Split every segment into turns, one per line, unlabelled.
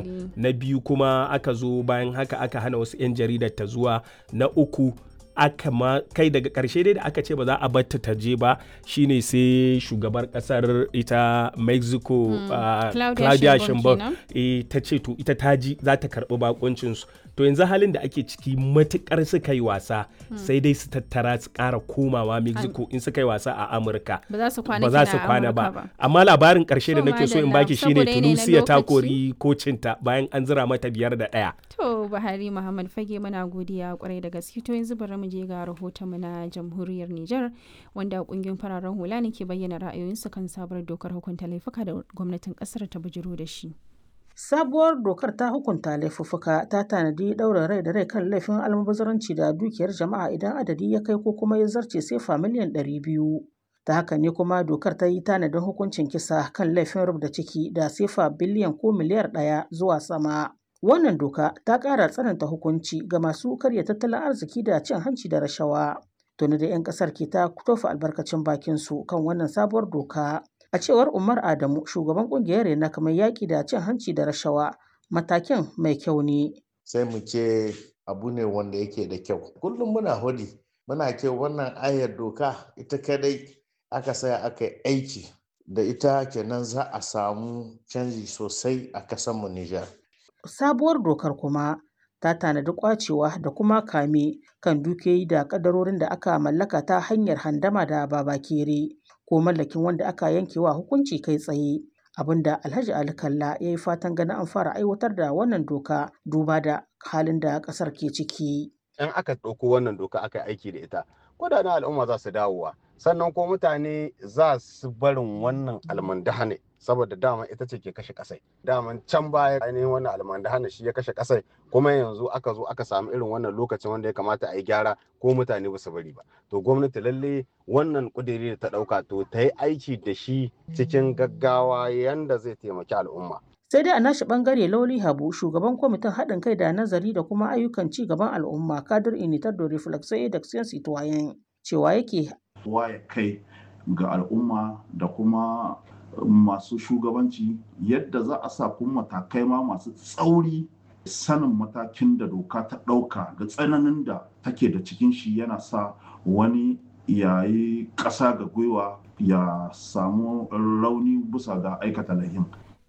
wannan na biyu kuma aka zo bayan haka aka hana wasu 'yan jaridar ta zuwa na uku aka ma kai daga karshe dai da aka ce ba za a batta ta je ba shine sai shugabar kasar ita mexico
Mm,
uh,
Claudia
claudia
Sheinbaum
sheinbaum eh, ta ce to ita ta ji za ta karbi bakuncinsu to yanzu halin da ake ciki matukar suka yi wasa sai dai su tattara su kara komawa mexico in suka yi wasa a amurka
ba za su kwana
ba za
kina
su
a
kwana
Amurka
ba amma labarin karshe da
To,
nake so in
madalla,
baki shine
saboda yanayi na
tunisia ta
lokaci.
kori kocinta bayan an zira mata biyar da ɗaya
To Buhari Muhammad Fage muna godiya kwarai da gaske to yanzu bari mu je ga rahoton mu na jamhuriyar Nijar wanda kungiyoyin fararen hula ne ke bayyana ra'ayoyinsu kan sabuwar dokar hukunta laifuka da gwamnatin kasar ta bujiro da shi.
Sabuwar dokar ta hukunta laifuffuka ta tanadi ɗaurin rai da rai kan laifin almubazaranci da dukiyar jama'a idan adadi ya kai ko kuma ya zarce sefa miliyan ɗari biyu. Ta haka ne kuma dokar ta yi tanadin hukuncin kisa kan laifin rubda ciki da sefa biliyan ko miliyar ɗaya zuwa sama. Wannan doka ta ƙara tsananta hukunci ga masu karya tattalin arziki da cin hanci da rashawa. Tuni da 'yan ƙasar ke ta tofa albarkacin bakinsu kan wannan sabuwar doka. A cewar Umar Adamu, shugaban kungiyar Rena kamar yaƙi da cin hanci da rashawa, matakin mai kyau ne.
sai mu ce abu ne wanda yake da kyau kullum muna hudi muna ce wannan ayar doka ita kadai aka saya aka yi aiki da ita kenan za a samu canji sosai a kasanmu Nijar.
Sabuwar dokar kuma ta tanadi kwacewa da kuma kame kan dukiyoyi da kadarorin da aka mallaka ta hanyar handama da babakere ko mallakin wanda aka yankewa hukunci kai tsaye. Abinda Alhaji Ali Kalla ya yi fatan ganin an fara aiwatar da wannan doka duba da halin da ƙasar ke ciki.
in aka ɗauko wannan doka aka yi aiki da ita kudaden al'umma za su dawowa sannan ko mutane za su barin wannan almandahane saboda dama ita ce ke kashe kasai daman can baya ainihin wannan almandahane shi ya kashe kasai kuma yanzu aka zo aka samu irin wannan lokacin wanda ya kamata a yi gyara ko mutane ba su bari ba to gwamnati lalle wannan kudiri da ta ɗauka to ta yi aiki da shi cikin gaggawa yanda zai taimaki al'umma
Sai dai a nashi bangare Lauli Habu, shugaban kwamitin haɗin kai da nazari da kuma ayyukan ci gaban al'umma Kadir Initar da Reflexo d'Action Citoyen cewa yake
waye kai ga al'umma da kuma masu shugabanci yadda za a sa kuma matakai ma masu tsauri sanin matakin da doka ta ɗauka da tsananin da take da cikin shi yana sa wani yayi ƙasa ga gwiwa ya samu rauni bisa ga aikata lahin.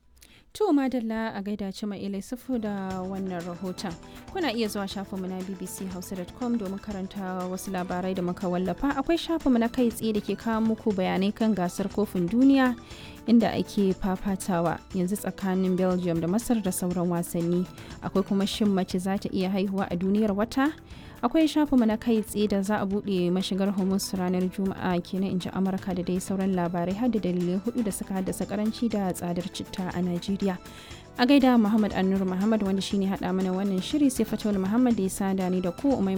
To madalla a gaida ci mai ilai sufu da wannan rahoton. Kuna iya zuwa shafinmu na bbchausa.com domin karanta wasu labarai da muka wallafa. Akwai shafinmu na kai tsaye da ke kawo muku bayanai kan gasar kofin duniya inda ake fafatawa yanzu tsakanin Belgium da Masar da sauran wasanni. Akwai kuma shin mace za ta iya haihuwa a duniyar wata? akwai shafinmu na kai tsaye da za a buɗe mashigar hormuz ranar juma'a kenan in ji amurka da dai sauran labarai har da dalilai hudu da suka haddasa karanci da tsadar citta a najeriya a gaida muhammad annur muhammad wanda shine hada mana wannan shiri sai fatawar muhammad da ya sada ni da ku umai